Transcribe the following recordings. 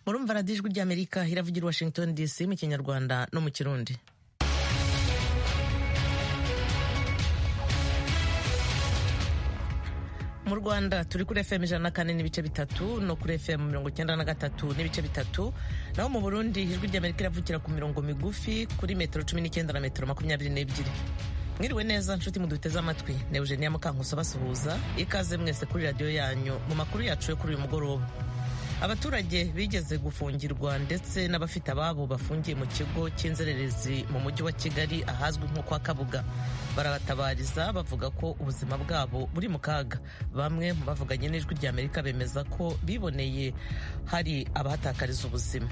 murumva radiyo ijwi ry'amerika iravugira washington dc mu kinyarwanda no mu kirundi mu rwanda turi kuri fm ijana na kane n'ibice bitatu no kuri fm mirongo icyenda na gatatu n'ibice bitatu naho mu burundi ijwi ry'amerika iravugira ku mirongo migufi kuri metero cumi n'icyenda na metero makumyabiri n'ebyiri mwiriwe neza nshuti muduteze amatwi ne eugenia mukankuso basuhuza ikaze mwese kuri radiyo yanyu mu makuru yacu yo kuri uyu mugoroba abaturage bigeze gufungirwa ndetse n'abafite ababo bafungiye mu kigo cy'inzererezi mu mujyi wa kigali ahazwi nko kwa kabuga barabatabariza bavuga ko ubuzima bwabo buri mu kaga bamwe mu bavuganye n'ijwi ry'amerika bemeza ko biboneye hari abahatakariza ubuzima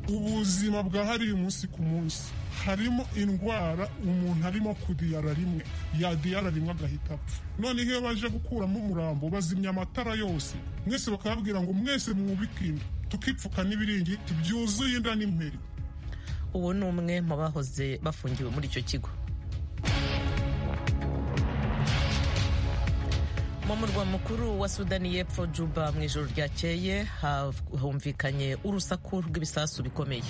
ubuzima bwahariye umunsi ku munsi harimo indwara umuntu arimo kudiyara rimwe yadiyara rimwe agahita apfa noneho iyo baje gukuramo umurambo bazimya amatara yose mwese bakababwira ngo mwese mwubikinda tukipfuka n'ibiringiti byuzuye inda n'imperi uwo ni umwe mu bahoze bafungiwe muri icyo kigo mu murwa mukuru wa sudani y'epfo juba mu ijoro ryakeye humvikanye urusaku rw'ibisasu bikomeye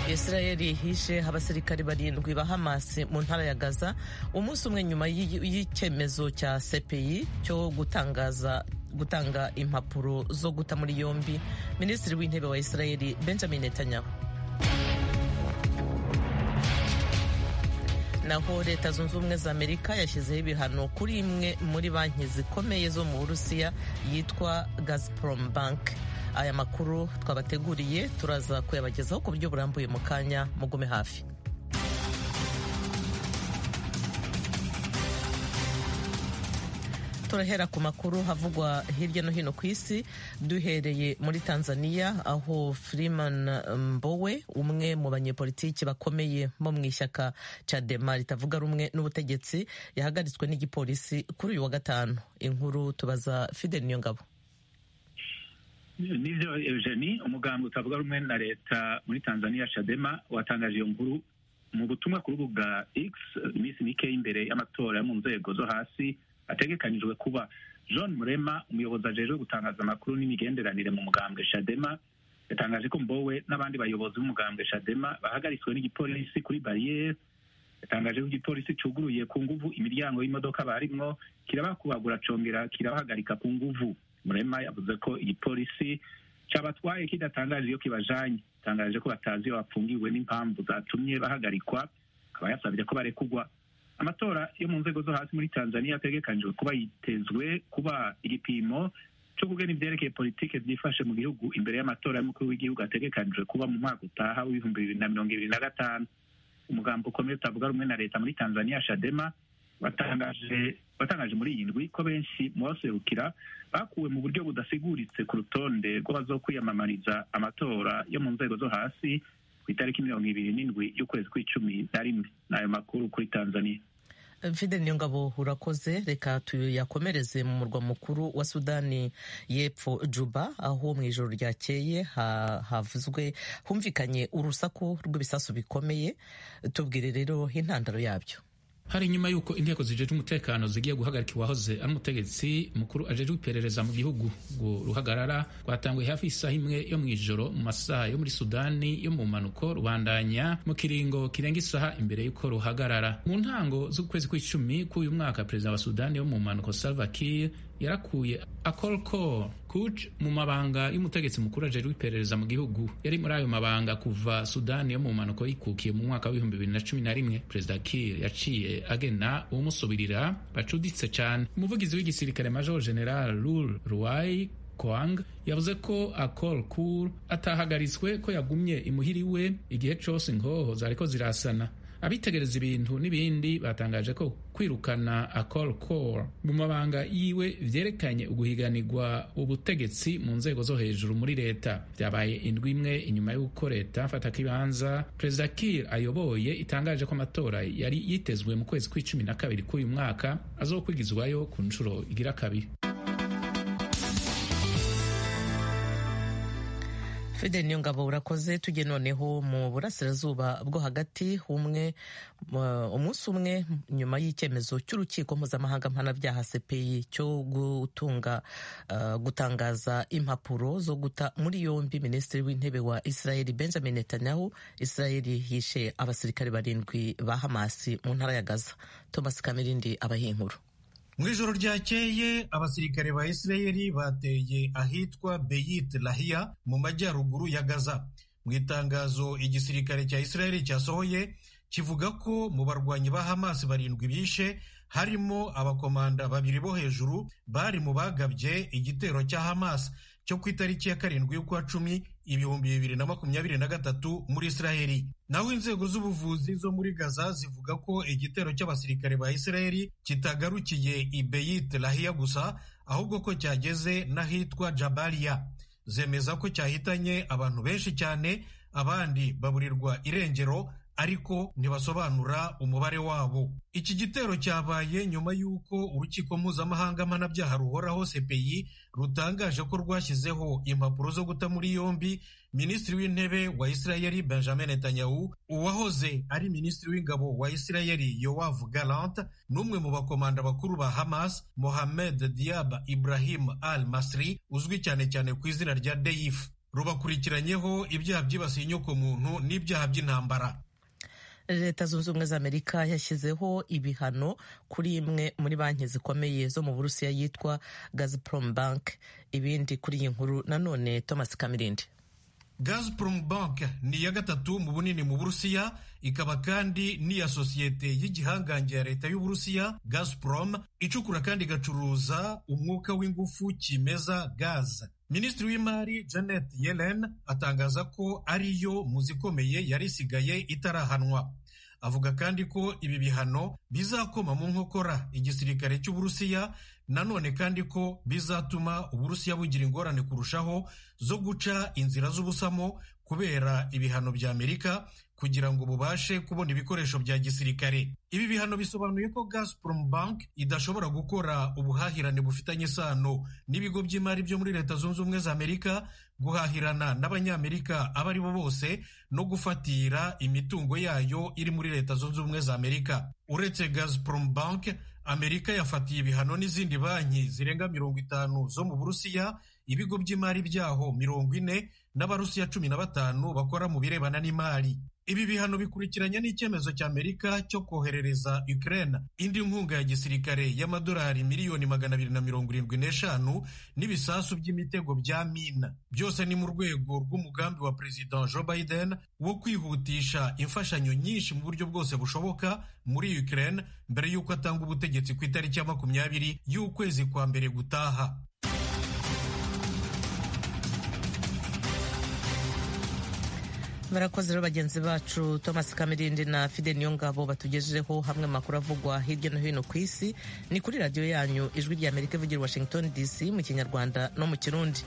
israeli yihishe abasirikari barindwi ba hamas mu ntara ya gaza umunsi umwe nyuma y'icyemezo cya cpi cyo gutangaza gutanga impapuro zo guta muri yombi minisitiri w'intebe wa israeli benjamin netanyahu naho leta zunze ubumwe za amerika yashyizeho ibihano kuri imwe muri banki zikomeye zo mu burusiya yitwa gazprom bank aya makuru twabateguriye turaza kuyabagezaho ku buryo burambuye mu kanya mugume hafi turahera ku makuru havugwa hirya no hino ku isi duhereye muri tanzania aho freeman mbowe umwe mu banyepolitiki bakomeye bo mu ishyaka chadema ritavuga rumwe n'ubutegetsi yahagaritswe n'igipolisi kuri uyu wa gatanu inkuru tubaza fidel niyongabo nibyo eugenie umuganga utavuga rumwe na leta muri tanzania chadema watangaje iyo nkuru mu butumwa ku rubuga x iminsi mike imbere y'amatora yo mu nzego zo hasi ategekanijwe kuba john murema umuyobozi ajejwe gutangaza amakuru n'imigenderanire mu mugambwe shadema yatangaje ko mbowe n'abandi bayobozi b'umugambwe shadema bahagaritswe n'igipolisi kuri bariyeri yatangaje ko igipolisi cyuguruye ku nguvu imiryango y'imodoka barimwo kirabakubagura congera kirabahagarika ku nguvu murema yavuze ko igipolisi cyabatwaye kidatangaje iyo kibajanye yatangaje ko batazi iyo bafungiwe n'impamvu zatumye bahagarikwa akaba yasabye ko barekugwa amatora yo mu nzego zo hasi muri tanzania ategekanijwe kuba yitezwe kuba igipimo cyo kugena ibyerekeye politiki byifashe mu gihugu imbere y'amatora y'umukuru w'igihugu ategekanijwe kuba mu mwaka utaha w'ibihumbi bibiri na mirongo ibiri na gatanu umugambo ukomeye utavuga rumwe na leta muri tanzania shadema batangaje batangaje muri iyi ndwi ko benshi mu baserukira bakuwe mu buryo budasiguritse ku rutonde rw'abazokwiyamamariza amatora yo mu nzego zo hasi ku itariki mirongo ibiri n'indwi y'ukwezi kw'icumi na rimwe ni ayo makuru kuri tanzania mfite niyo ngabo urakoze reka tuyakomereze mu murwa mukuru wa sudani y'epfo juba aho mu ijoro ryakeye havuzwe humvikanye urusaku rw'ibisasu bikomeye tubwire rero intandaro yabyo hari nyuma y'uko inteko zijejwe umutekano zigiye guhagarika uwahoze ari umutegetsi mukuru ajejwe iperereza mu gihugu ngo ruhagarara rwatanguye hafi isaha imwe yo mu ijoro mu masaha yo muri sudani yo mu mpanuko rubandanya mu kiringo kirenga isaha imbere y'uko ruhagarara mu ntango z'ukwezi kw'icumi k'uyu mwaka perezida wa sudani yo mu mpanuko salva kiir yarakuye akol cor kuj mu mabanga y'umutegetsi mukuru ajejwe iperereza mu gihugu yari muri ayo mabanga kuva sudani yo mu mpanuko yikukiye mu mwaka w'ibihumbi bibiri na cumi na rimwe perezida kiir yaciye agena umusubirira bacuditse cyane umuvugizi w'igisirikare major general rul ruwai Kwang yavuze ko Akol Kur atahagaritswe ko yagumye imuhiriwe igihe cyose ingoho zariko zirasana abitegereza ibintu n'ibindi batangaje ko kwirukana Akol Kor mu mabanga yiwe vyerekanye uguhiganirwa ubutegetsi mu nzego zo hejuru muri leta vyabaye indwi imwe inyuma y'uko leta mfatakibanza perezida Kiir ayoboye itangaje ko amatora yari yitezwe mu kwezi kw'icumi na kabiri k'uyu mwaka azokwigizwayo ku nshuro igira kabiri fede niyo ngabo urakoze tujye noneho mu burasirazuba bwo hagati umwe uh, umunsi umwe nyuma y'icyemezo cy'urukiko mpuzamahanga mpanabyaha cpi cyo gutunga uh, gutangaza impapuro zo guta muri yombi minisitiri w'intebe wa israeli benjamin netanyahu israeli yishe abasirikare barindwi ba hamasi mu ntara ya gaza thomas kamirindi abaha inkuru mu ijoro ryakeye abasirikare ba isirayeli bateye ahitwa beyit lahiya mu majyaruguru ya gaza mu itangazo igisirikare cya isirayeli cyasohoye kivuga ko mu barwanyi ba hamasi barindwi bishe harimo abakomanda babiri bo hejuru bari mu bagabye igitero cya hamasi cyo ku itariki ya karindwi y'ukwa cumi ibihumbi bibiri na makumyabiri na gatatu muri isiraheli naho inzego z'ubuvuzi zo muri gaza zivuga ko igitero cy'abasirikare ba isiraheli kitagarukiye i beyit lahiya gusa ahubwo ko cyageze n'ahitwa jabaliya zemeza ko cyahitanye abantu benshi cyane abandi baburirwa irengero ariko ntibasobanura umubare wabo iki gitero cyabaye nyuma y'uko urukiko mpuzamahanga mpanabyaha ruhoraho cpi rutangaje ko rwashyizeho impapuro zo guta muri yombi minisitiri w'intebe wa isirayeli benjamin netanyahu uwahoze ari minisitiri w'ingabo wa isirayeli yowavu galant n'umwe mu bakomanda bakuru ba hamas mohamed diab ibrahim al masri uzwi cyane cyane ku izina rya deyif rubakurikiranyeho ibyaha byibasiye inyokomuntu n'ibyaha by'intambara leta zunze ubumwe za amerika yashyizeho ibihano kuri imwe muri banki zikomeye zo mu burusiya yitwa gazprom bank ibindi kuri iyi nkuru nanone thomas kamirindi gazprom bank ni iya gatatu mu bunini mu burusiya ikaba kandi n'iya sosiyete y'igihangange ya leta y'uburusiya gazprom icukura kandi igacuruza umwuka w'ingufu kimeza gaze minisitiri w'imari janet yellen atangaza ko ariyo mu zikomeye yari isigaye itarahanwa avuga kandi ko ibi bihano bizakoma mu nkokora igisirikare cy'uburusiya nanone kandi ko bizatuma uburusiya bugira ingorane kurushaho zo guca inzira z'ubusamo kubera ibihano bya amerika kugira ngo bubashe kubona ibikoresho bya gisirikare ibi bihano bisobanuye ko Gazprom Bank idashobora gukora ubuhahirane bufitanye isano n'ibigo by'imari byo muri leta zunze ubumwe za amerika guhahirana n'abanyamerika abo ari bo bose no gufatira imitungo yayo iri muri leta zunze ubumwe za amerika uretse Gazprom Bank amerika yafatiye ibihano n'izindi banki zirenga mirongo itanu zo mu burusiya ibigo by'imari byaho mirongo ine n'abarusiya cumi na batanu bakora mu birebana n'imari ibi bihano bikurikiranye n'icyemezo cya amerika cyo koherereza ukraine indi nkunga ya gisirikare y'amadolari miliyoni magana abiri na mirongo irindwi n'eshanu n'ibisasu by'imitego bya mina byose ni mu rwego rw'umugambi wa perezida joe biden wo kwihutisha imfashanyo nyinshi mu buryo bwose bushoboka muri ukraine mbere y'uko atanga ubutegetsi ku itariki ya makumyabiri y'ukwezi kwa mbere gutaha barakoze rero bagenzi bacu thomas kamirindi na fide niyongabo batugejejeho hamwe amakuru avugwa hirya no hino ku isi ni kuri radiyo yanyu ijwi rya amerika ivugira washington dc mu kinyarwanda no mu kirundi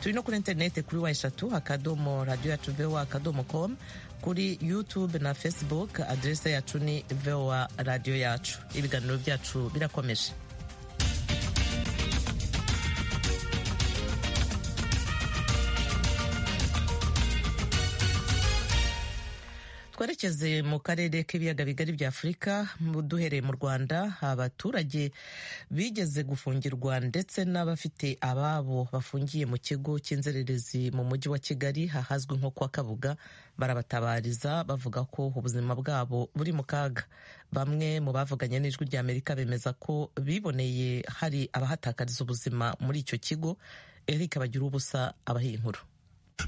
turi no kuri interineti kuri wa eshatu akadomo radiyo yacu voa akadomo com kuri youtube na facebook aderese yacu ni voa radiyo yacu ibiganiro byacu birakomeje twerekeze mu karere k'ibiyaga bigari bya afurika duhereye mu rwanda abaturage bigeze gufungirwa ndetse n'abafite ababo bafungiye mu kigo cy'inzererezi mu mujyi wa kigali ahazwi nko kwa kabuga barabatabariza bavuga ko ubuzima bwabo buri mu kaga bamwe mu bavuganye n'ijwi rya amerika bemeza ko biboneye hari abahatakariza ubuzima muri icyo kigo eric bagira ubusa abaha inkuru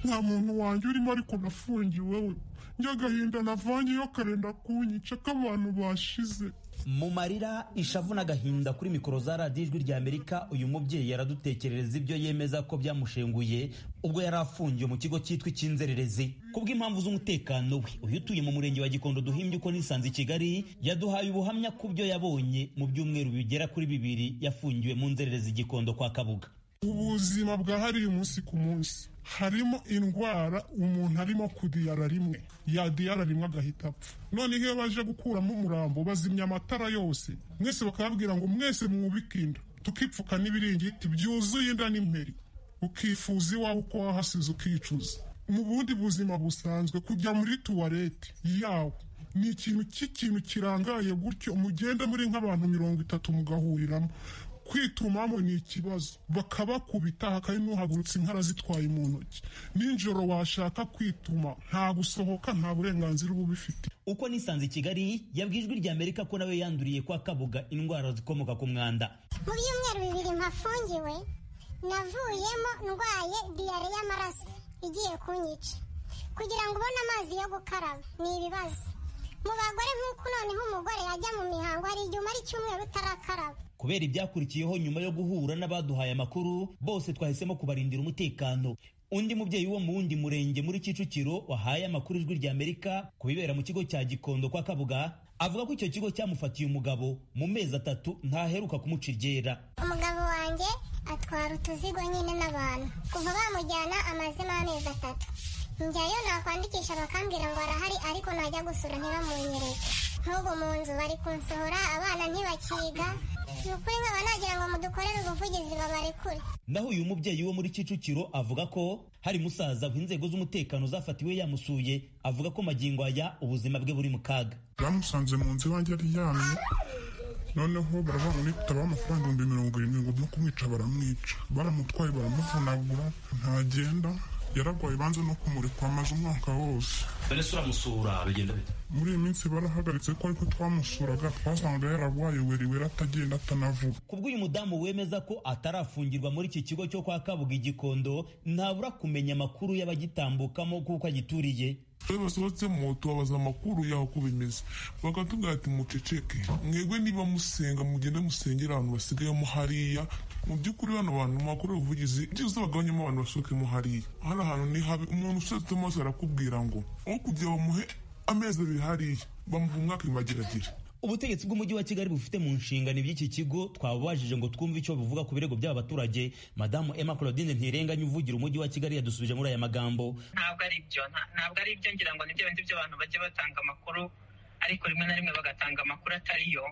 nta muntu wanjye urimo ariko nafungiwe we njyagahinda navanyeyo karenda kunyica k'abantu bashize mu marira ishavu n'agahinda kuri mikoro za radiyo ijwi rya amerika uyu mubyeyi yaradutekerereza ibyo yemeza ko byamushenguye ubwo yari afungiwe mu kigo cyitwa icy'inzererezi kubw'impamvu z'umutekano we uyu utuye mu murenge wa gikondo duhimbye uko nisanze i kigali yaduhaye ubuhamya ku byo yabonye mu byumweru bigera kuri bibiri yafungiwe mu nzererezi gikondo kwa kabuga ubuzima bwahariye umunsi ku munsi harimo indwara umuntu arimo kudiyara rimwe yadiyara rimwe agahita apfa noneho iyo baje gukuramo umurambo bazimya amatara yose mwese bakababwira ngo mwese mwubike inda tukipfuka n'ibiringiti byuzuye inda n'imperi ukifuza iwawe uko wahasize ukicuza mu bundi buzima busanzwe kujya muri tuwarete yawe ni ikintu cy'ikintu kirangaye gutyo mugenda muri nk'abantu mirongo itatu mugahuriramo kwitumamo ni ikibazo bakabakubita hakari n'uhagurutse inkara zitwaye mu ntoki nijoro washaka kwituma nta gusohoka nta burenganzira uba ubifite uko nisanze i kigali yabwiye ijwi ry'amerika ko nawe yanduriye kwa kabuga indwara zikomoka ku mwanda mu byumweru bibiri mpafungiwe navuyemo ndwaye diyare y'amaraso igiye kunyica kugira ngo ubone amazi yo gukaraba ni ibibazo mu bagore nk'uko noneho umugore yajya mu mihango hari igihe umara icyumweru utarakaraba kubera ibyakurikiyeho nyuma yo guhura n'abaduhaye amakuru bose twahisemo kubarindira umutekano undi mubyeyi wo mu wundi murenge muri kicukiro wahaye amakuru ijwi ry'amerika ku bibera mu kigo cya gikondo kwa kabuga avuga ko icyo kigo cyamufatiye umugabo mu mezi atatu ntaheruka kumuca iryera umugabo wanjye atwara utuzigo nyine n'abantu kuva bamujyana amazemo amezi atatu njyayo nakwandikisha bakambwira ngo arahari ariko najya gusura ntibamunyerere nk'ubu mu nzu bari kunsohora abana ntibakiga ni ukuri nkaba nagira ngo mudukorere ubuvugizi babarekure naho uyu mubyeyi wo muri kicukiro avuga ko hari musaza aho inzego z'umutekano zafatiwe yamusuye avuga ko magingo aya ubuzima bwe buri mu kaga bamusanze mu nzu iwanjye aryamye noneho baravuga ngo nitabaho amafaranga ibihumbi mirongo irindwi ngo no kumwica baramwica baramutwaye baramuvunagura ntagenda yararwaye banze no kumurekwa amaze umwaka wose mbese uramusura bigenda bite muri iyi minsi barahagaritse ko ariko twamusuraga twasangaga yararwaye weriweri atagenda atanavuga kubwo uyu mudamu wemeza ko atarafungirwa muri iki kigo cyo kwa kabuga igikondo ntabura kumenya amakuru y'abagitambukamo kuko agituriye iyo basohotse mu tubabaza amakuru yaho uko bimeze bakatubwira ati muceceke mwebwe niba musenga mugende musengera ahantu basigayemo hariya mu by'ukuri bano bantu makuru y'ubuvugizi byiza bagabanyemo abantu basohokemo hariya hari ahantu ni habi umuntu ushatse amaso arakubwira ngo aho kugira bamuhe amezi abiri hariya bamuha umwaka imageragere ubutegetsi bw'umujyi wa kigali bufite mu nshingano iby'iki kigo twabubajije ngo twumve icyo bivuga ku birego by'aba baturage madamu emma claudine ntirenganya uvugira umujyi wa kigali yadusubije muri aya magambo ntabwo ari byo nta- ntabwo ari byo ngira ngo ni bya bindi by'abantu bajya batanga amakuru ariko rimwe na rimwe bagatanga amakuru atariyo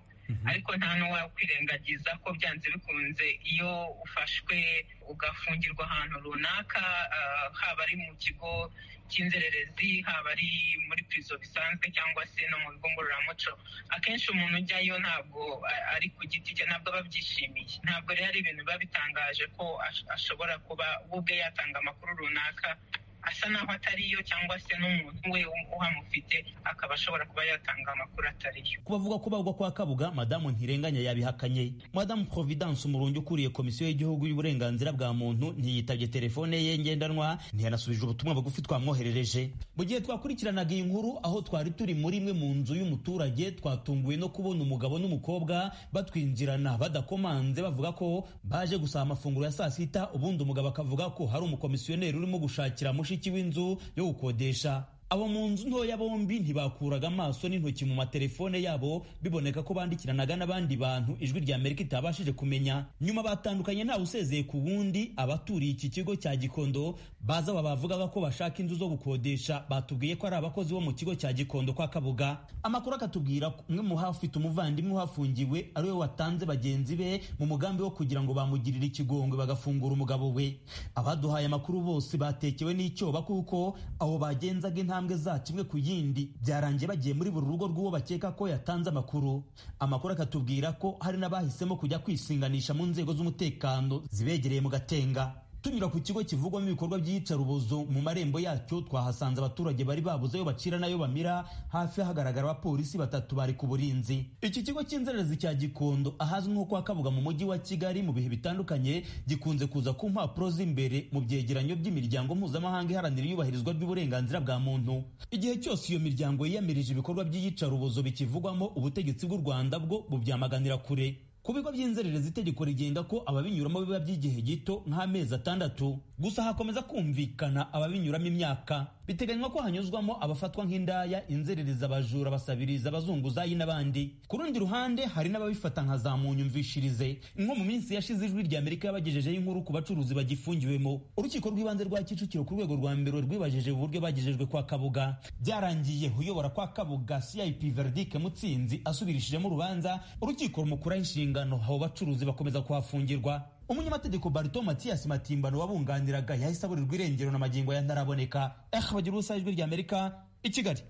ariko nta n'uwakwirengagiza ko byanze bikunze iyo ufashwe ugafungirwa ahantu runaka ah, haba ari mu kigo cy'inzererezi haba ari muri pirizo bisanzwe cyangwa se no mu bigo ngororamuco akenshi umuntu ujyayo ntabwo a- ari ku giti cye ntabwo aba abyishimiye ntabwo rero ari ibintu biba bitangaje ko ash- ashobora kuba we ubwe yatanga amakuru runaka asa naho atariyo cyangwa se n'umuntu we uhamufite akaba ashobora kuba yatanga amakuru atariyo ku bavuga ko bagwa kwa kabuga madamu ntirenganya yabihakanye madamu providence umurungi ukuriye komisiyo y'igihugu y'uburenganzira bwa muntu ntiyitabye telefone ye ngendanwa ntiyanasubije ubutumwa bugufi twamwoherereje mu gihe twakurikiranaga iyi nkuru aho twari turi muri imwe mu nzu y'umuturage twatunguwe no kubona umugabo n'umukobwa batwinjirana badakomanze bavuga ko baje gusaba amafunguro ya saa sita ubundi umugabo akavuga ko hari umukomisiyoneri urimo gushakira mushiki w'inzu yo gukodesha abo mu nzu ntoya bombi ntibakuraga amaso n'intoki mu matelefone yabo biboneka ko bandikiranaga n'abandi bantu ijwi rya amerika itabashije kumenya nyuma batandukanye ntawe usezeye ku wundi abaturiye iki kigo cya gikondo baza aba bavugaga ko bashaka inzu zo gukodesha batubwiye ko ari abakozi bo mu kigo cya gikondo kwa kabuga amakuru akatubwira ko umwe mu hafite umuvandimwe uhafungiwe ari we watanze bagenzi be mu mugambi wo kugira ngo bamugirire ikigongwe bagafungura umugabo we abaduhaye amakuru bose batekewe n'icyoba kuko abo bagenzaga intambwe zacu imwe ku yindi byarangiye bagiye muri buri rugo rw'uwo bakeka ko yatanze amakuru amakuru akatubwira ko hari n'abahisemo kujya kwisinganisha mu nzego z'umutekano zibegereye mu gatenga tunyura ku kigo kivugwamo ibikorwa by'iyicarubozo mu marembo yacyo twahasanze abaturage bari babuze ayo bacira n'ayo bamira hafi hagaragara abapolisi batatu bari ku burinzi iki kigo cy'inzererezi cya gikondo ahazwi nko kwa kabuga mu mujyi wa kigali mu bihe bitandukanye gikunze kuza ku mpapuro z'imbere mu byegeranyo by'imiryango mpuzamahanga iharanira iyubahirizwa ry'uburenganzira bwa muntu igihe cyose iyo miryango yiyamirije ibikorwa by'iyicarubozo bikivugwamo ubutegetsi bw'u rwanda bwo bubyamaganira kure ku bigo by'inzererezi itegeko rigenda ko ababinyuramo biba by'igihe gito nk'amezi atandatu gusa hakomeza kumvikana ababinyuramo imyaka biteganywa ko hanyuzwamo abafatwa nk'indaya inzererezi abajura abasabiriza abazunguzayi n'abandi ku rundi ruhande hari n'ababifata nka za munyumvishirize nko mu minsi yashize ijwi ry'amerika yabagejejeho inkuru ku bacuruzi bagifungiwemo urukiko rw'ibanze rwa kicukiro ku rwego rwa mbere rwibajeje uburyo bagejejwe kwa kabuga byarangiye uyobora kwa kabuga cip verdike mutsinzi asubirishijemo urubanza urukiko rumukuraho inshingano urungano abo bacuruzi bakomeza kuhafungirwa umunyamategeko barito matiyasi matimbano wabunganiraga yahise aburirwa irengero na magingo y'antaraboneka eh bagira ubusa ijwi ry'amerika i kigali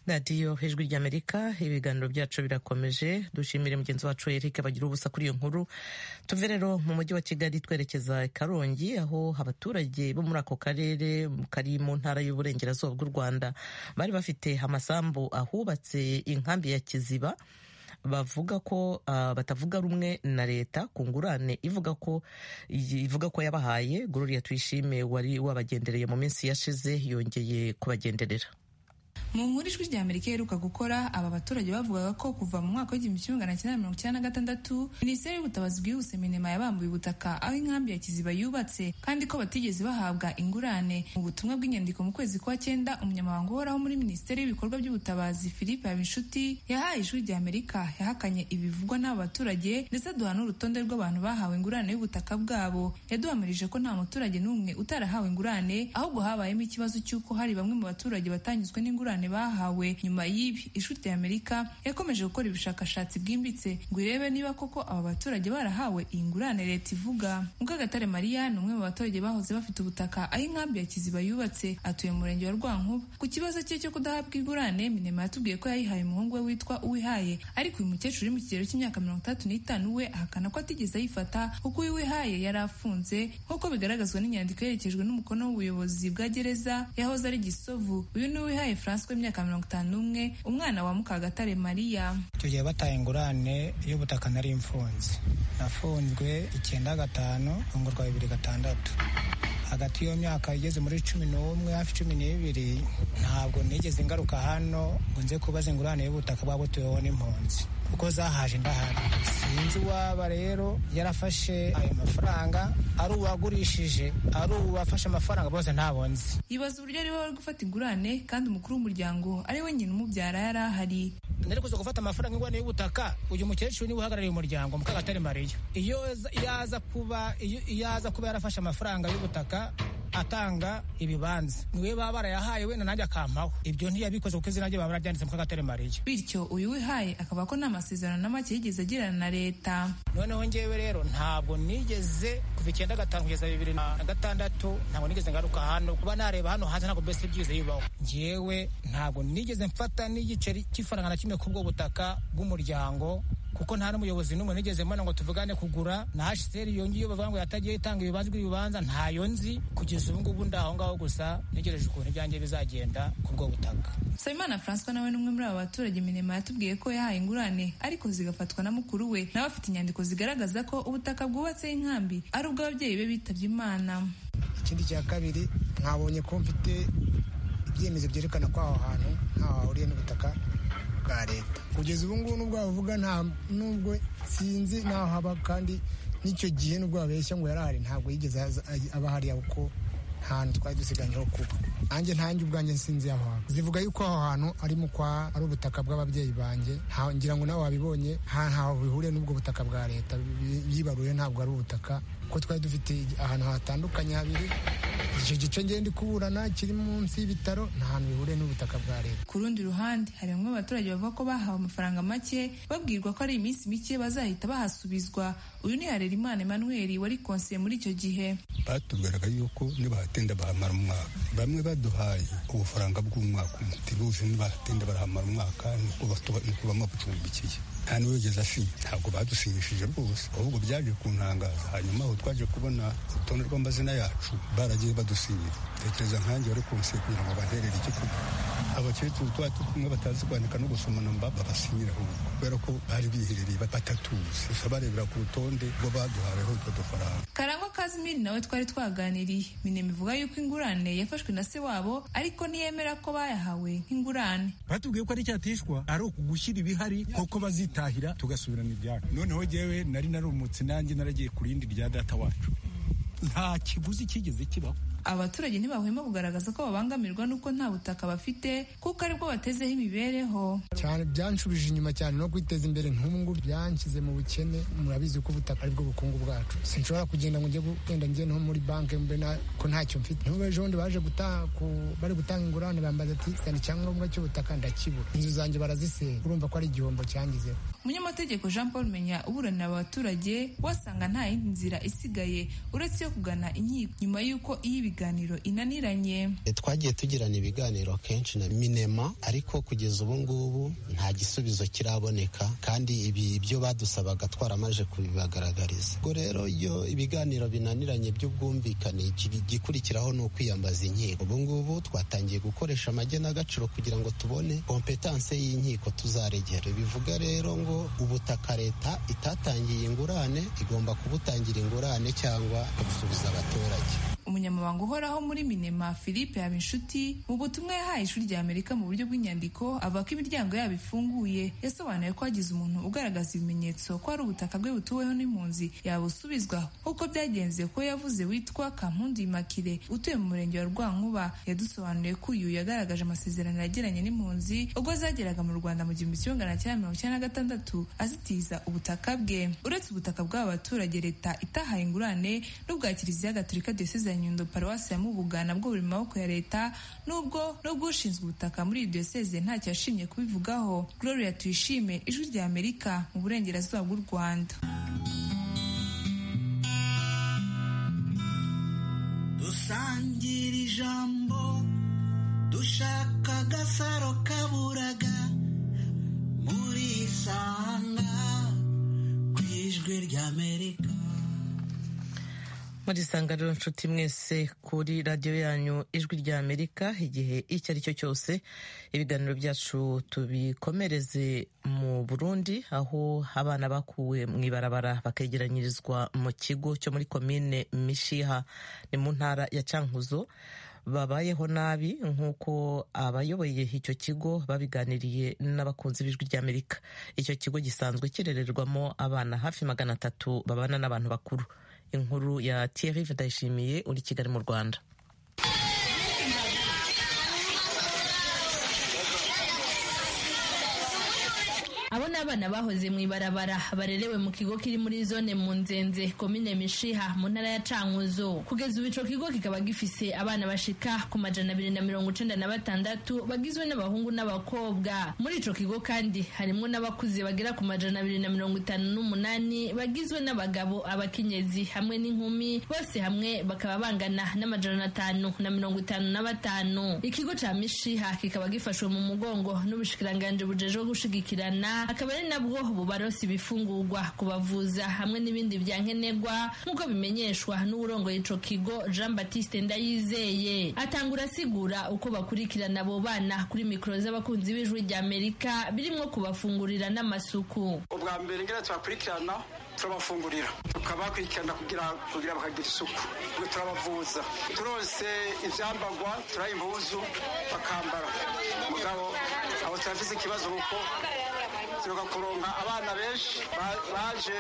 radiyo ijwi ry'amerika ibiganiro byacu birakomeje dushimire mugenzi wacu eric bagira ubusa kuri iyo nkuru tuve rero mu mujyi wa kigali twerekeza i karongi aho abaturage bo muri ako karere kari mu ntara y'uburengerazuba bw'u rwanda bari bafite amasambu ahubatse inkambi ya kiziba bavuga ko uh, batavuga rumwe na leta ku ngurane ivuga ko ivuga ko yabahaye gloria tuyishime wari wabagendereye mu minsi yashize yongeye kubagenderera mu nkuru ijwi rya amerika iheruka gukora aba baturage bavugaga ko kuva mu mwaka w'igihumbi kimwe magana cyenda mirongo icyenda na gatandatu minisiteri y'ubutabazi bwihuse minema yabambuye ubutaka aho inkambi ya kiziba yubatse kandi ko batigeze bahabwa ingurane mu butumwa bw'inyandiko mu kwezi kwa cyenda umunyamabanga uhoraho muri minisiteri y'ibikorwa by'ubutabazi philippe habinshuti yahaye ijwi rya amerika yahakanye ibivugwa n'aba baturage ndetse aduha n'urutonde rw'abantu bahawe ingurane y'ubutaka bwabo yaduhamirije ko nta muturage n'umwe utarahawe ingurane ahubwo habayemo ikibazo cy'uko hari bamwe mu baturage batanyuzwe n'ingurane bahawe nyuma y'ibi ishuri rya amerika yakomeje gukora ubushakashatsi bwimbitse ngo irebe niba koko aba baturage barahawe iyi ngurane leta ivuga mukagatare mariya ni umwe mu baturage bahoze bafite ubutaka aho inkambi ya kiziba yubatse atuye mu murenge wa rwankuba ku kibazo cye cyo kudahabwa ingurane minema yatubwiye ko yayihaye umuhungu we witwa uwihaye ariko uyu mukecuru uri mu kigero cy'imyaka mirongo itandatu n'itanu we ahakana ko atigeze ayifata kuko uyu wihaye yari afunze nk'uko bigaragazwa n'inyandiko yerekejwe n'umukono w'ubuyobozi bwa gereza yahoze ari gisovu uyu ni uwihaye france w'imyaka mirongo itanu n'umwe umwana wa mukagatare mariya tugiye bataye ingurane y'ubutaka nari mfunze nafunzwe icyenda gatanu fungurwa bibiri gatandatu hagati y'iyo myaka igeze muri cumi n'umwe hafi cumi n'ibiri ntabwo nigeze ngaruka hano ngo nze kubaza ingurane y'ubutaka bwaba butuweho n'impunzi kuko zahaje ndahari sinzi uwaba rero yarafashe ayo mafaranga ari uwagurishije ari uwafashe amafaranga bose ntabwo nzi yibaza uburyo ariwe wari gufata ingurane kandi umukuru w'umuryango ari we nyina umubyara yari ahari nari kuza gufata amafaranga ingurane y'ubutaka uyu mukecuru niwe uhagarariye umuryango mukagatare mariya iyo yaza kuba iyo aza kuba yarafashe amafaranga y'ubutaka atanga ibibanza niwe baba barayahaye wenda nanjye akampaho ibyo ntiyabikoze kuko izina rye baba bararyanditse mukagatare mariya bityo uyu wihaye akaba ko nta masezerano na make yigeze agirana na leta noneho ngewe rero ntabwo nigeze kuva icyenda gatanu kugeza bibiri na gatandatu ntabwo nigeze ngaruka hano kuba nareba hano hanze ntabwo mbese byize bibaho ngewe ntabwo nigeze mfata n'igiceri cy'ifaranga na kimwe ku bwo butaka bw'umuryango kuko nta n'umuyobozi n'umwe nigeze mbona ngo tuvugane kugura na hsr yongiye bavuga ngo yatagiye itanga ibibanza ibibanza ntayo nzi kugeza ubu ngubu ndaho ngaho gusa ntegereje ukuntu ibyanjye bizagenda ku bwo butaka sabimana francois nawe n'umwe muri aba baturage minema yatubwiye ko yahaye ingurane ariko zigafatwa na mukuru we nawe afite inyandiko zigaragaza ko ubutaka bwubatseho inkambi ari ubw'ababyeyi be bitabye imana ikindi cya kabiri mwabonye ko mfite ibyemezo byerekana ko aho hantu ntaho hahuriye n'ubutaka bwa leta kugeza ubu ngubu nubwo bavuga nta nubwo sinzi naho haba kandi n'icyo gihe nubwo babeshya ngo yarahari ntabwo yigeze aba hariya kuko nta hantu twari dusiganyeho kuba nanjye ntange ubwanjye sinzi aho hantu zivuga yuko aho hantu arimo kwa ari ubutaka bw'ababyeyi banjye ngira ngo nawe wabibonye ntaho bihuriye n'ubwo butaka bwa leta yibaruye ntabwo ari ubutaka kuko twari dufite ahantu hatandukanye habiri icyo gice ngenda kuburana kiri munsi y'ibitaro nta hantu bihuriye n'ubutaka bwa leta ku rundi ruhande hari bamwe mu baturage bavuga ko bahawe amafaranga make babwirwa ko ari iminsi mike bazahita bahasubizwa uyu ni harerimana emmanuel wari konsiye muri icyo gihe batubwiraga yuko nibahatinda bahamara umwaka bamwe baduhaye ubufaranga bw'umwaka umwe tubuzi nibahatinda barahamara umwaka nuko bamabacumbikiye nta n'uwigeze asinya ntabwo badusinyishije rwose ahubwo byaje kuntangaza hanyuma aho twaje kubona urutonde rw'amazina yacu baragiye badusinyira tekereza nkanjye wari kunsiye kugira ngo baherere icyo kunywa abakecuru tuba kumwe batazi kwandika no gusoma namba babasinyira kubera ko bari biherereye batatuzi gusa barebera ku rutonde rwo baduhaweho utwo dufaranga karangwa kazimiri nawe twari twaganiriye minema ivuga yuko ingurane yafashwe na se wabo ariko ntiyemera ko bayahawe nk'ingurane batubwiye ko ari icyatishwa ari ukugushyira ibihari kuko bazitahira tugasubirana ibyacu noneho jyewe nari narumutse nanjye naragiye ku rindi rya data wacu nta kiguzi kigeze kibaho abaturage ntibahwema kugaragaza ko babangamirwa n'uko nta butaka bafite kuko aribwo batezeho imibereho cyane byanshubije inyuma cyane no kwiteza imbere nk'ubu byanshyize mu bukene murabizi ko ubutaka aribwo bukungu bwacu sinshobora kugenda ngo njye genda njye nko muri banki mbe na ko ntacyo mfite niba ejo bundi baje guta- ku- bari gutanga ingurane bambaza ati zana icyangombwa cy'ubutaka ndakibura inzu zanjye barazisenya urumva ko ari igihombo cyangizeho umunyamategeko jean paul menya uburanira abaturage wasanga nta yindi nzira isigaye uretse yo kugana inkiko nyuma y'uko iyo ibiganiro inaniranye E, twagiye tugirana ibiganiro kenshi na minema ariko kugeza ubu ngubu nta gisubizo kiraboneka kandi ibi ibyo badusabaga twaramaje kubibagaragariza ubwo rero iyo ibiganiro binaniranye by'ubwumvikane iki- igikurikiraho ni ukwiyambaza inkiko ubu ngubu twatangiye gukoresha amagenagaciro kugira ngo tubone kompetanse y'inkiko tuzaregera bivuga rero ngo ubutaka leta itatangiye ingurane igomba kubutangira ingurane cyangwa kubusubiza abaturage umunyamabanga uhoraho muri minema philippe habinshuti mu butumwa yahaye ishuri rya amerika mu buryo bw'inyandiko avuga ko imiryango yabo ifunguye yasobanuye ko hagize umuntu ugaragaza ibimenyetso ko ari ubutaka bwe butuweho n'impunzi yabusubizwa nk'uko byagenze ko yavuze witwa kampundu imakire utuye mu murenge wa rwankuba yadusobanuriye ko uyu yagaragaje amasezerano yagiranye n'impunzi ubwo zageraga mu rwanda mu gihumbi kimwe magana cyenda mirongo icyenda na gatandatu azitiza ubutaka bwe uretse ubutaka bw'aba baturage leta itahaye ingurane n'ubwa kiliziya gatolika diyoseze ya nyundo paruwasi ya mubuga nabwo buri mu maboko ya leta nubwo n'ubw'ushinzwe ubutaka muri iyi diyoseze ntacyo yashimye kubivugaho gloria tuyishime ijwi rya amerika mu burengerazuba bw'u rwanda dusangira ijambo dushaka agasaro kaburaga muri isanga ku ijwi ry'amerika muri sangariro nshuti mwese kuri radiyo yanyu ijwi rya amerika igihe icyo ari cyo cyose ibiganiro byacu tubikomereze mu burundi aho abana bakuwe mu ibarabara bakegeranyirizwa mu kigo cyo muri komine mishiha ni mu ntara ya cankuzo babayeho nabi nk'uko abayoboye icyo kigo babiganiriye n'abakunzi b'ijwi ry'amerika icyo kigo gisanzwe kirererwamo abana hafi magana atatu babana n'abantu bakuru inkuru ya Thierry Vidayishimiye uri i Kigali mu Rwanda Abo ni abana bahoze mu ibarabara barerewe mu kigo kiri muri zone mu nzenze komine mishiha mu ntara ya cankuzo kugeza ubu ico kigo kikaba gifise abana bashika ku majana abiri na mirongo icenda na batandatu bagizwe n'abahungu n'abakobwa muri ico kigo kandi harimwo n'abakuze bagera ku majana abiri na mirongo itanu n'umunani bagizwe n'abagabo abakenyezi hamwe n'inkumi bose hamwe bakaba bangana n'amajana atanu na mirongo itanu na batanu ikigo ca mishiha kikaba gifashwe mu mugongo n'ubushikiranganje bujejwe gushigikirana akaba ari nabwo bubaronsa ibifungurwa kubavuza hamwe n'ibindi bya nkenerwa nk'uko bimenyeshwa n'uwurongoye ico kigo Jean Baptiste Ndayizeye atangura asigura uko bakurikirana abo bana kuri mikoro z'abakunzi b'ijwi rya Amerika birimwo kubafungurira n'amasuku ubwa mbere ngira turakurikirana turabafungurira tukabakurikirana kugira kugira bakagira isuku ngo turabavuza turose ibyambagwa turaha impuzu bakambara mugabo abo turafise ikibazo kuko turuka kuronka abana benshi ba- baje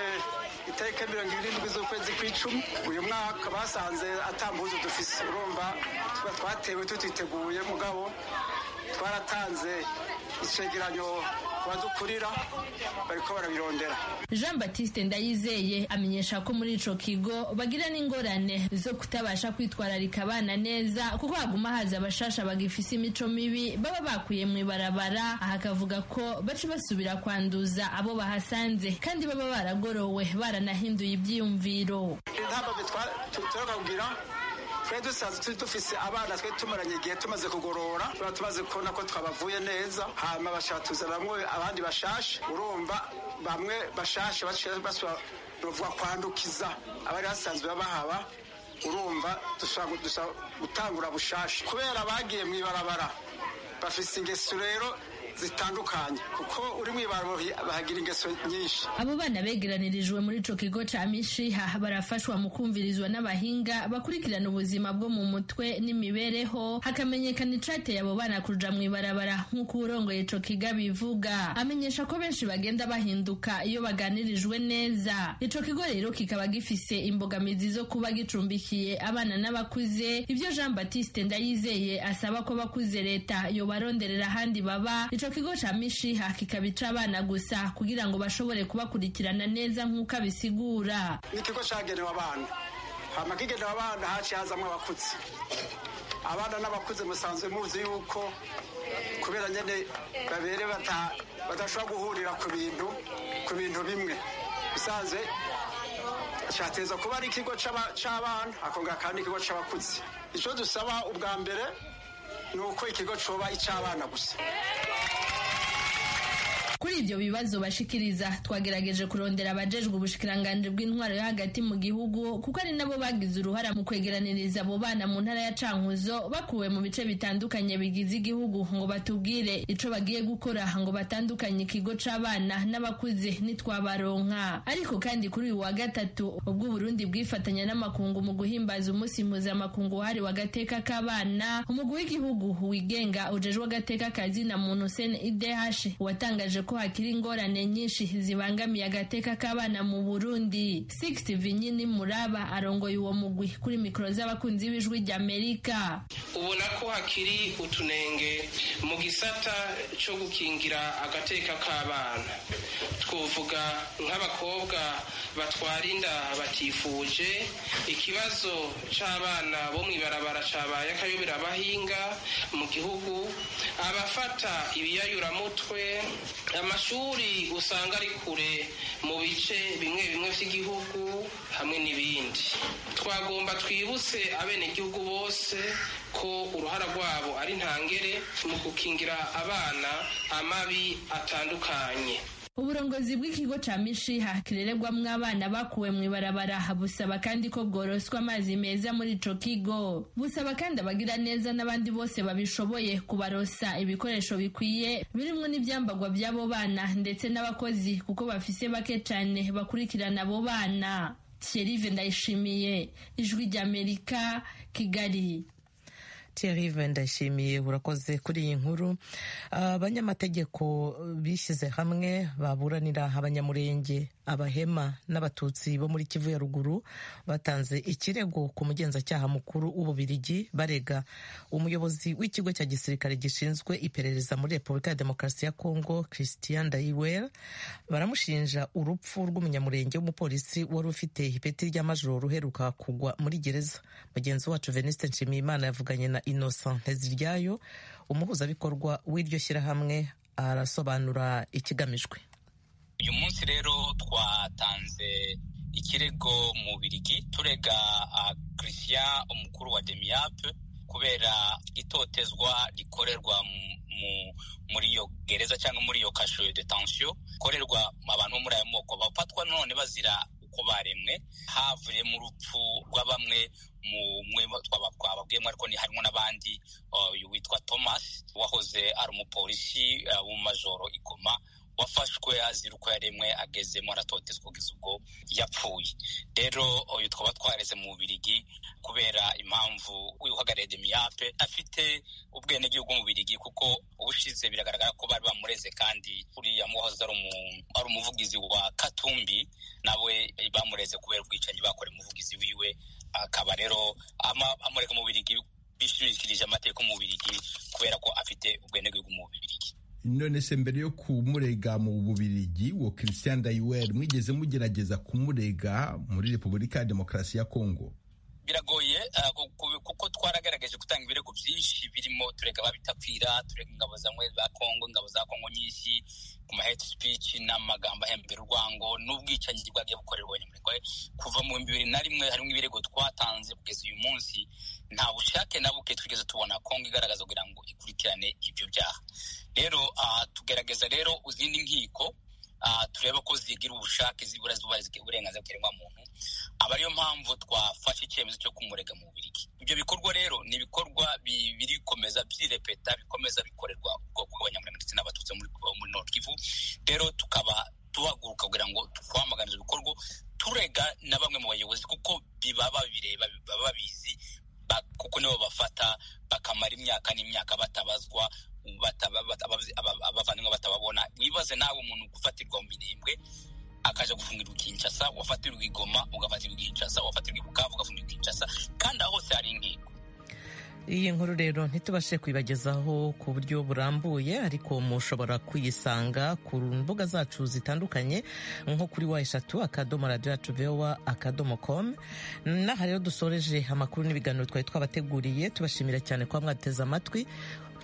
itariki ya mirongo irindwi z'ukwezi kw'icumi uyu mwaka basanze atambuzo dufise urumva tuba twatewe tutiteguye mugabo twaratanze icegeranyo badukurira bariko barabirondera Jean Baptiste Ndayizeye amenyesha ko muri ico kigo bagira n'ingorane zo kutabasha kwitwararika abana neza kuko haguma haza abashasha bagifise imico mibi baba bakuye mu ibarabara aha akavuga ko baca basubira kwanduza abo bahasanze kandi baba baragorowe baranahinduye ivyiyumviro intambo turoka kugira twe dusanzwe turi dufise abana twe tumaranye igihe tumaze kugorora tuba tumaze kubona ko twabavuye neza hama bashaka tuzaramwo abandi bashashe urumva bamwe bashashe bashira- basubira bavuga kwandukiza abari basanzwe babahaba urumva dushobora gu- dushobora gutangura bushashe kubera bagiye mu ibarabara bafise ingeso rero zitandukanye kuko uri mu ibaro bahagira ingeso nyinshi abo bana begeranirijwe muri ico kigo ca mishiha barafashwa mu kumvirizwa n'abahinga bakurikirana ubuzima bwo mu mutwe n'imibereho hakamenyekana icateye abo bana kuja mu ibarabara nk'uko uwurongoye ico kigo bivuga amenyesha ko benshi bagenda bahinduka iyo baganirijwe neza ico kigo rero kikaba gifise imbogamizi zo kuba gicumbikiye abana n'abakuze ivyo jean batiste ndayizeye asaba ko bakuze leta yobaronderera ahandi baba ico kigo ca mishiha kikaba ic'abana gusa kugira ngo bashobore kubakurikirana neza nk'uko abisigura ni ikigo cyagenewe abana hama kigenewe abana haciye hazamo abakuze abana n'abakuze musanzwe muzi yuko kubera nyine babere badashobora guhurira ku bintu ku bintu bimwe bisanzwe cyateza kuba ari ikigo cy'abana akongera kandi ikigo cy'abakuze icyo dusaba ubwa mbere ni uko ikigo cyoba icy'abana gusa kuri ibyo bibazo bashikiriza twagerageje kurondera abajejwe ubushikiranganje bw'intwaro yo hagati mu gihugu kuko ari nabo bagize uruhara mu kwegeraniriza abo bana mu ntara ya cankuzo bakuwe mu bice bitandukanye bigize igihugu ngo batubwire ico bagiye gukora ngo batandukanye ikigo c'abana n'abakuze nitwabaronka ariko kandi kuri uyu wa gatatu ubwo uburundi bwifatanya n'amakungu mu guhimbaza umunsi mpuzamakungu wahariwe agateka k'abana umugwi w'igihugu wigenga ujejwe agateka kazina muntu cnidh watangaje ko hakiri ingorane nyinshi zibangamiye agateka k'abana mu burundi sixty vinyini muraba arongoye uwo mugwi kuri mikoro z'abakunzi b'ijwi ry'amerika ubona ko hakiri utunenge mu gisata cyo gukingira agateka k'abana twovuga nk'abakobwa batwara inda batifuje ikibazo cy'abana bo mu ibarabara cyabaye akayobera abahinga mu gihugu abafata ibiyayuramutwe amashuri usanga ari kure mu bice bimwe bimwe by'igihugu hamwe n'ibindi twagomba twibutse abenegihugu bose ko uruhara rwabo ari ntangere mu gukingira abana amabi atandukanye uburongozi bw'ikigo ca mishiha kirererwamwo abana bakuwe mu ibarabara busaba kandi ko bworoswa amazi meza muri ico kigo busaba kandi abagira neza n'abandi bose babishoboye kubarosa ibikoresho bikwiye birimwo n'ivyambagwa vy'abo bana ndetse n'abakozi kuko bafise bake cane bakurikirana abo bana Thierry Ndayishimiye ijwi ry'Amerika Kigali Thierry ndashimiye urakoze kuri iyi nkuru abanyamategeko bishyize hamwe baburanira abanyamurenge abahema n'abatutsi bo muri kivu ya ruguru batanze ikirego ku mugenzacyaha mukuru w'ububirigi barega umuyobozi w'ikigo cya gisirikare gishinzwe iperereza muri repubulika ya demokarasi ya kongo christian dayiwera baramushinja urupfu rw'umunyamurenge w'umupolisi wari ufite ipeti ry'amajoro uheruka kugwa muri gereza mugenzi wacu veniste nshimiyimana yavuganye na innocent nteziryayo umuhuzabikorwa w'iryo shyirahamwe arasobanura ikigamijwe uyu munsi rero twatanze ikirego mu birigi turega christian umukuru wa demiyape kubera itotezwa rikorerwa muri iyo gereza cyangwa muri iyo kasho de tansiyo ikorerwa abantu bo muri ayo moko bafatwa none bazira uko baremwe havuye mu rupfu rwa bamwe mu mwe twababwiyemo ariko ni harimo n'abandi uyu witwa thomas wahoze ari umupolisi w'umumajoro igoma wafashwe azira uko yaremwe agezemo aratotezwa kugeza ubwo yapfuye rero uyu twaba twareze mu bubirigi kubera impamvu uhagarariye demiyape afite ubwenegihugu mu bubirigi kuko ubushize biragaragara ko bari bamureze kandi uriya muhoza ari umuvugizi wa katumbi nawe bamureze kubera ubwicanyi bakora umuvugizi wiwe akaba rero amureka mu bubirigi bishimikirije amateka mu bubirigi kubera ko afite ubwenegihugu mu bubirigi none se mbere yo kumurega mu bubirigi uwo christian dayiweri mwigeze mugerageza kumurega muri repubulika ya demokarasi ya kongo biragoye kuko twaragaragaje gutanga ibirego byinshi birimo turega ababitapfira turega ingabo za kongo ingabo za kongo nyinshi ku maheti sipici n'amagambo ahembera urwango n'ubwicanyi bwagiye bukorerwa abanyamurenge kuva mu bibiri na rimwe harimo ibirego twatanze kugeza uyu munsi nta bushake na buke twigeze tubona kongo igaragaza kugira ngo ikurikirane ibyo byaha rero tugerageza rero izindi nkiko tureba ko zigira ubushake zibura zubahiriza uburenganzira bwa muntu aba ariyo mpamvu twafashe icyemezo cyo kumurega mu bubirigi ibyo bikorwa rero ni ibikorwa biri gukomeza byirepeta bikomeza bikorerwa ubwoko bw'abanyamuryango ndetse n'abatutsi muri nord kivu rero tukaba tuhaguruka kugira ngo twamaganize ibikorwa turega na bamwe mu bayobozi kuko biba babireba baba babizi ba- kuko nibo bafata bakamara imyaka n'imyaka batabazwa bataba- batabazi- aba- abavandimwe batababona wibaze nawe umuntu gufatirwa mu mirembwe akaja gufungirwa i kinshasa wafatirwa i goma ugafatirwa i kinshasa wafatirwa i bukavu ugafungirirwa i kinshasa kandi aho hose hari ingingo iyi nkuru rero ntitubashe kuyibagezaho ku buryo burambuye ariko mushobora kuyisanga ku mbuga zacu zitandukanye nko kuri wa eshatu akadomo radiyo yacu vewa akadomo komu n'aha rero dusoreje amakuru n'ibiganiro twari twabateguriye tubashimira cyane kuba mwateze amatwi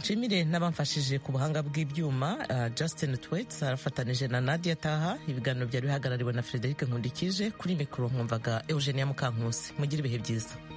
nshimire n'abamfashije ku buhanga bw'ibyuma ah, Justin Twets arafatanije na Nadia Taha ibiganiro byari bihagarariwe na Frederic Nkundikije kuri mikoro mwumvaga Eugenia Mukankusi mugire ibihe byiza